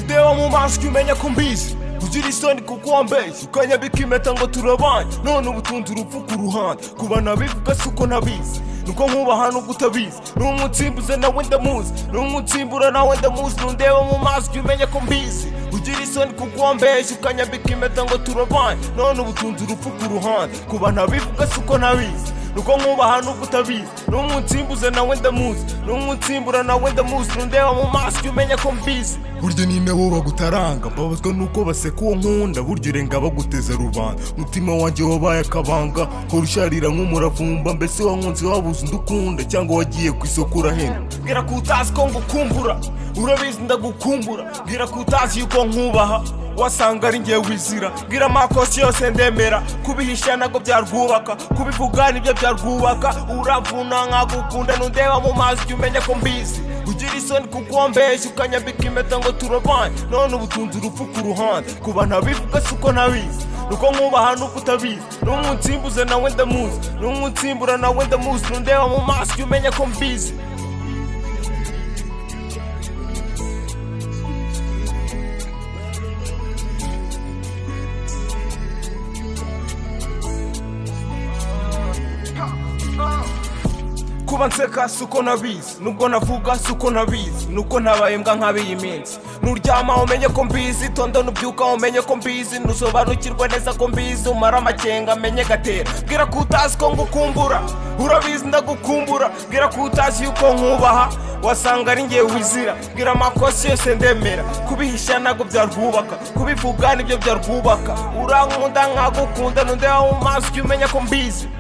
ndeba mu maso umenya ko mbizi kugira isoni kuko wambeshya ukanyabika impeta ngo turabanye none ubutunzi urupfu ku ruhande kuba nabivuga si uko nabizi nuko nkubaha nubwo utabizi ni umutsimbuze nawe ndamuzi ni umutsimbura nawe ndamuzi nundeba mu maso umenya ko mbizi ugira isoni kuko wambeshya ukanyambika impeta ngo turabanye none ubutunzi urupfu ku ruhande kuba nabivuga si uko nabizi nuko nkubaha nubwo utabizi ni umutsimbuze nawe ndamuzi ni umutsimbura nawe ndamuzi nundeba mu maso umenya ko mbizi burya nina bo bagutaranga mbabazwa nuko baseka uwo nkunda burya urenga baguteza rubanda umutima wanjye wabaye akabanga hora usharira nk'umuravumba mbese wankunze wabuze undi ukunda cyangwa wagiye ku isoko urahenda mbwira ko utazi ko ngukumbura urabizi ndagukumbura mbwira ko utazi yuko nkubaha wasanga ari ngewe wizira mbwira amakosa yose ndemera kubihisha ntabwo byarwubaka kubivuga nibyo byarwubaka uravuna nkagukunda nundeba mu mazi jya umenya ko mbizi ugira isoni kuko wambeshya ukanyambika impeta ngo turabane none ubutunzi urupfu ku ruhande kuba ntabivuga si uko ntabizi nuko nkubaha nuko utabizi n'umutsimbuze nawe ndamuzi n'umwitsimbura nawe ndamuzi nundeba mu maso jya umenya ko mbizi kuba nseka si uko nabizi nubwo navuga si uko nabizi nuko ntabaye mbwa nk'abiyi minsi nuryama umenye ko mbizi tondo nubyuka umenye ko mbizi nusobanukirwe neza ko mbizi umara amakenga amenye gatera bwira ko utazi ko ngukumbura urabizi ndagukumbura bwira ko utazi yuko nkubaha wasanga ari ngewe wizira bwira amakosa yose ndemera kubihisha ntabwo byarwubaka kubivuga nibyo byarwubaka urankunda nkagukunda nundeba mu maso umenya ko mbizi